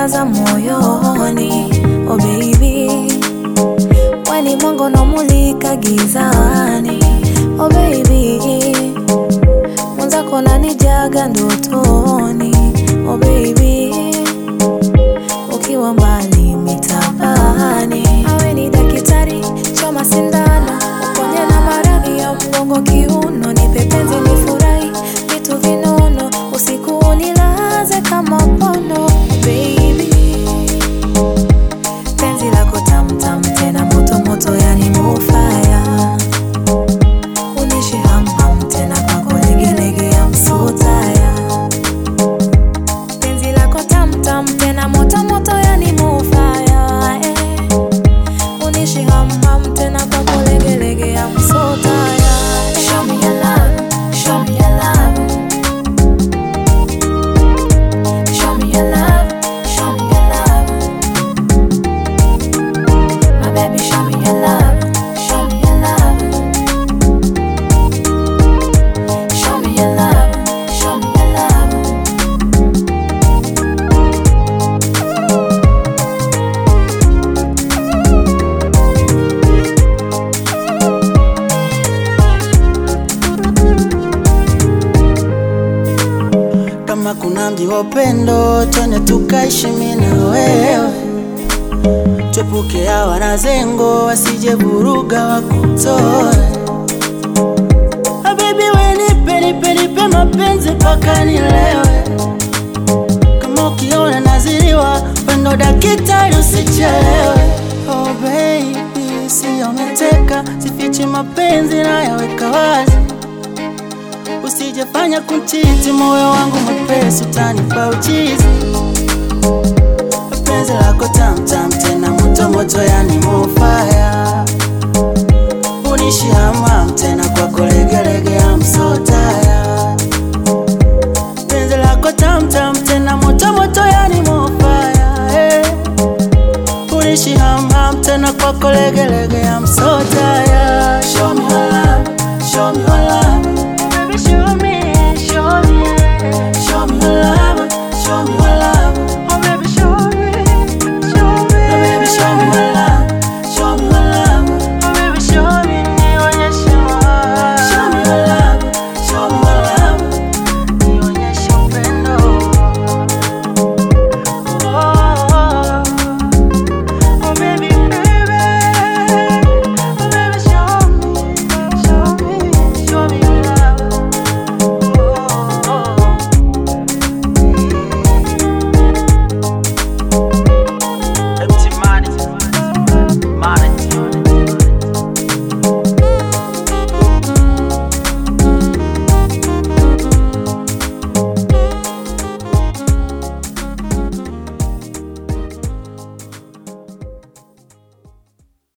umenijaza moyoni oh baby weni mwanga unamulika gizani oh baby mwenzako nanijaga ndotoni oh baby ukiwa mbali mitapani awe ni daktari choma sindano uponye na maradhi ya mgongo kiuno nipe penzi nifurahi vitu vinono usiku unilaze kama pono baby penzi lako tamtam tena moto moto yani mufaya unishi hamham tena kwako legelege ya msutaya penzi lako tamtam tena moto moto yani mufaya eh. unishi hamham tena kwako legelege ya msutaya show me your love show me your love show me your love show me your love my baby show me your love show me your love show me your love show me your love Kama kuna mji wa upendo, twende tukaishi mimi na wewe, twepuke hawa na zengo, wasije vuruga wakutoe. Ah, baby we nipe nipe nipe mapenzi mpaka nilewe, kama ukiona naziliwa, wendo dakitari usichelewe. Oh baby, sio umeteka, sifichi mapenzi nayaweka wazi Usijefanya kuntiti moyo wangu mwepesi, utanipa uchizi. Penzi lako tamtam tena moto moto, yani mofaya, unishi hamam tena kwako legelege ya msotaya. Penzi lako tamtam tena moto moto, yani mofaya, eh. unishi hamam tena kwako legelege ya msotaya